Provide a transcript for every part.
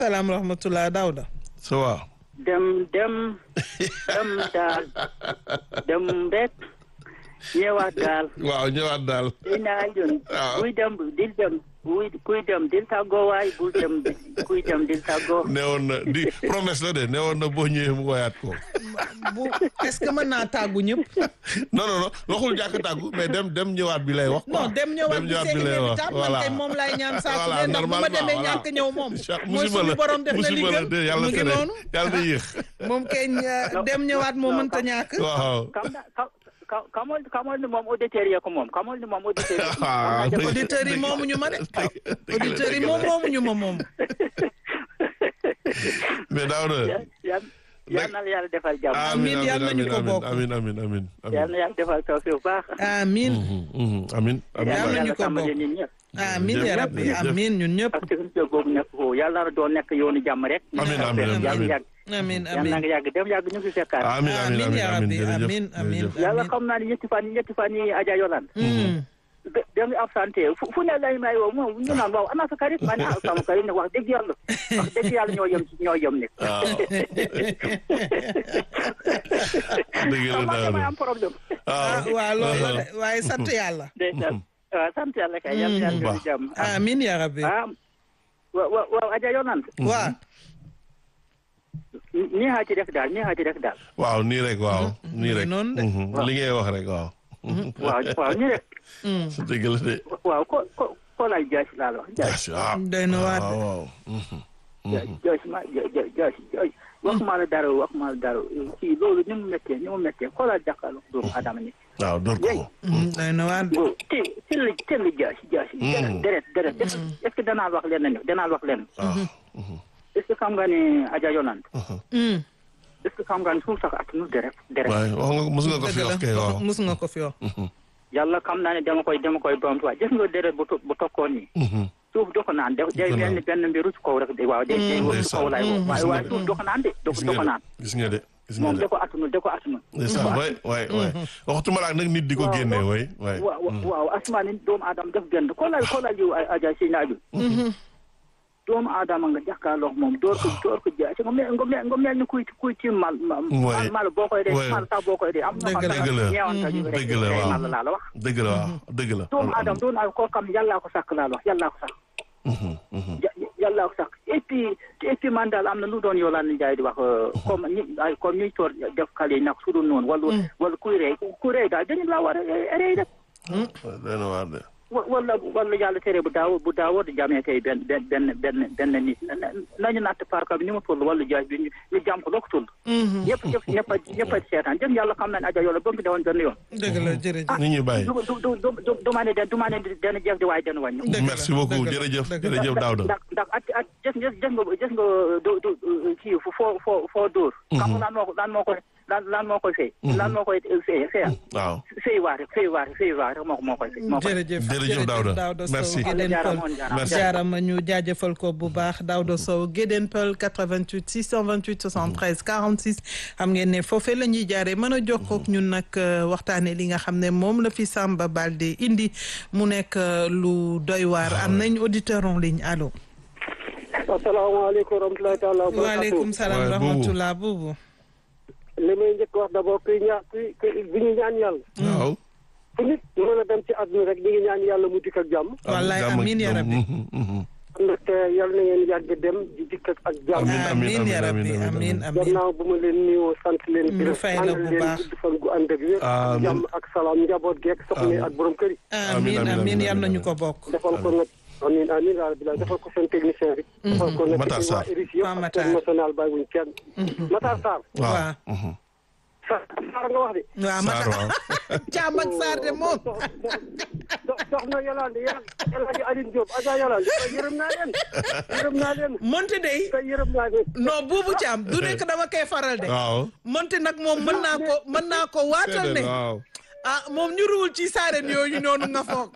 salaam rahmatullah Daouda. ça va. dem dem dem daal dem rek ñëwaat daal waaw ñëwaat daal. di naa jun waaw. kuy dem dil dem kuy kuy dem dil tàggoo waay bul dem kuy dem dil tàggoo newoon na di promesse la de newoon na boo ñëwee mu woyaat ko. bu est-ce que mën naa tàggu ñëpp. non non non waxul jàkk tàggu mais dem dem ñëwaat bi lay wax. quoi. non dem ñëwaat bi seen inévitable man kay moom laay ñaan saa su ne ndax bu ma demee ñàkk ñëw moom. mooy suñu borom def na li musiba la de gën yàlla mu ngi tere noonu. yàlla na yéex. moom kay euh, dem ñëwaat moo mënta ñàkk. waaw. kam na ka ka kamol kamol ni moom auditeur yi ko moom kamol ni moom auditeur yi ko Ah, moom dëgg- auditeurs yi moomuñu ma de. dëgg- dëgg la, auditeurs yi dëgg la. moom moomuñu ma moom. mais daaw na. yal yal na la yàlla defal jàmm Amiin, yal nañu ko bokk. amiin amiin amiin yal na yàlla defal tawfiq bu baax amiin amiin amiin yal na nañu yàlla ko sàmmal bokk. ñun ñëpp amiin ya rabbi jërëjëf. amiin ñun ñëpp. parce que suñu kër googu nekk foofu yàlla na doon nekk yoonu jàmm rek Amiin, amiin, amiin, yàlla amiin. yàgg amiin yàlla na amiin nga yàgg dem yàgg ñu fi fekkaat amiin amiin amiin ya amiin rabbi jërëjëf amiin amiin jërëjëf. yàlla xam naa ni ñetti fan yi ñetti fan yi Adja Yolande Mm. da da nga absenté fu fu ne lay may woo moom ñu naan waaw ana sa karit ma ne ah sama karit ne wax dëgg yàlla wax dëgg yàlla ñoo yem ñoo yem ne waaw. dëgg la xam nga daaw damay na. am problème ah waaw loolu la de waaye sant yàlla. ndeysaan waaw sant yàlla kay yàlla yàlla baax. di jàmm amiin ya rabbi. ah wa wa waaw Adja Yolande waa nii haa ci def daal nii haa ci def daal waaw nii rek waaw. nii rek noonu de. Mhm. li ngay wax rek waaw. waaw waaw nii rek dëgg la de. waaw ko ko ko laaj jaasi laa la wax jaasi waaw. doy na waar de. waaw waaw. jaasi ma jaasi jaasi waxuma la dara waxuma la dara kii loolu ni mu méttee ni mu méttee ko laaj jàkkaarloo doomu adama ni waaw door ko. Mm, doy na waar de. go te tell tell jaasi jaasi deret deret deret est-ce que danaa wax leen ne danaa wax leen waaw. est-ce que xam nga ne Adja Yolande Mm, est-ce que xam nga ne suuf sax atunu deret deret waaye wax nga mos nga ko fi dëgg wax kay la waaw. mus nga ko fi wax. yàlla xam naa ne dama koy dama koy bamtuwaat gis nga deret bu to- bu tokkoon nii Mhm. suuf do ko naan de day ko naan. benn benn mbiru ci kaw rek de waaw day day wër ci kaw lay woo waaye waaye suuf do ko naan de do gis do nga ko de naan gis nga de gis nga moom de. da ko atunu da ko atunu ndeysaan waay waay waay waxtuma la ak nag nit di ko Waaw, génnee waaw. waay waay. waaw waaw asmaani doomu aadama def gënd ko lay ko lay jiw Adja si naaju doomu aadama nga jàkkaarloo moom door ko door ko jaay nga mel nga mel nga mel ni kuy kuy ci mal mal Ouais. mal boo koy dee Ouais. mal sax boo koy dee am na Dëgg la. Dëgg la. ñeewanta ju rek Dëgg la, day waaw. mal laa la wax dëgg la waaw dëgg la. doomu aadama doomu aadama koo xam yàllaa ko sàkk laa la wax yàllaa ko sàkk Mhm, mhm. ja- yàllaa ko sàkk et puis et puis man daal am na lu doon yoo laa jaay di wax comme ñi ay comme ñuy toor def xale yi nag su dul noonu wala wala kuy rey kuy rey daal dañu laa war a rey rek doy na waar de. wa- wala wala yàlla tere bu daaw bu daawoo di jamee kay benn benn benn benn benn nit na- na- nañu natt parka bi ni mu toll wala jaay bi ñu ñu jàm ko loo ko toll ñëpp ñëpp ñëpp a ñëpp a seetaan jëm yàlla xam nañ aja yoola ba mu dewoon benn yoon dëgg la jërëjëf. nit ñi bàyyi. du du du du du du ma ne den du ma ne den jeex di waaye den wàññi dëgg la, merci beaucoup dëgg la, jërëjëf dëgg la. jërëjëf Daouda. ndax ndax at at jës nga jës nga jës nga du du kii foo foo foo dóor xam nga lan moo ko lan moo koy lan lan moo koy fay lan moo koy fay fay waaw. fay waa rek fay waa rek fay waa rek moo ko moo koy fay moo koy jërëjëf Jërëjëf Daouda. Daouda Sow Merci. Gédéen jaaraama Peul woon, jaaraama. Merci. jaarama ñu jaajëfal ko bu baax Daouda Sow Gédéen Peul 88 628 73 46 xam ngeen ne foofee la ñuy jaaree mën a jokkook ñun nag euh, waxtaane li nga xam ne moom la fi Samba Balde indi mu nekk euh, lu doy waar am nañ auditeur en ligne allo asalaamaaleykum wa rahmatulahi taala wa waaleykum salaam Ouais, Boubou. rahmatullah buubu li may njëkk wax d'abord kuy ñaan kuy kuy bi ñu ñaan yàlla waaw. fu nit mën a dem ci àdduna rek di ngi ñaan yàlla mu dikk ak jàmm wallaay jàmm ak amiin ya jàmm. rabbi Mhm, mhm. ndaxte yàlla na ngeen yàgg dem di dikk ak ak jàmm Amiin, amiin, amiin ya amiin, rabbi amiin, amiin amiin. amiin gannaaw bu ma leen nuyoo sant leen Mu gërëm fay la ñaanal bu leen baax. gudd fan gu ànd ak wér Amiin. jàmm ak salaam njaboot geek soxna yi ak borom kër yi amiin amiin, amiin amiin, yal nañu amiin. ko bokk defal ko nag amiin amiin yaa rabbi defal ko seen technicien bi defal ko nag Matar ci Sarr. waa RIS Waa yëpp ak Matar. seen national bàyyi wuñ kenn Matar Sarr waaw. waaw Mhm. Sarr Sarr nga wax de waaw ma Sarr waaw. caam ak Sarr de moom soxna Yolande Yolande Aline Diop Adja Yolande yërëm naa leen yërëm naa leen monte day te yërëm naa leen non buubu caam du nekk dama koy faral de waaw. monte nag moom mën naa ko mën naa ko waatal ne waaw. ah moom ñu ruwul ci saaren yooyu noonu nga foog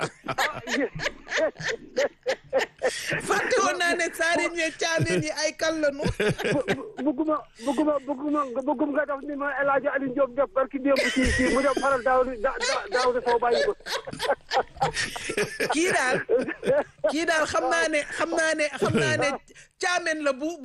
fàtte woon naa ne saaren yi caameen yi ay kal lañu bugguma bugguma bugguma buggum nga def ni ma El Hadj Alioune Diop def barki démb ci ci mu def faral daaw da daaw da soo bàyyi ko kii daal kii daal xam naa ne xam naa ne xam naa ne caameen la bu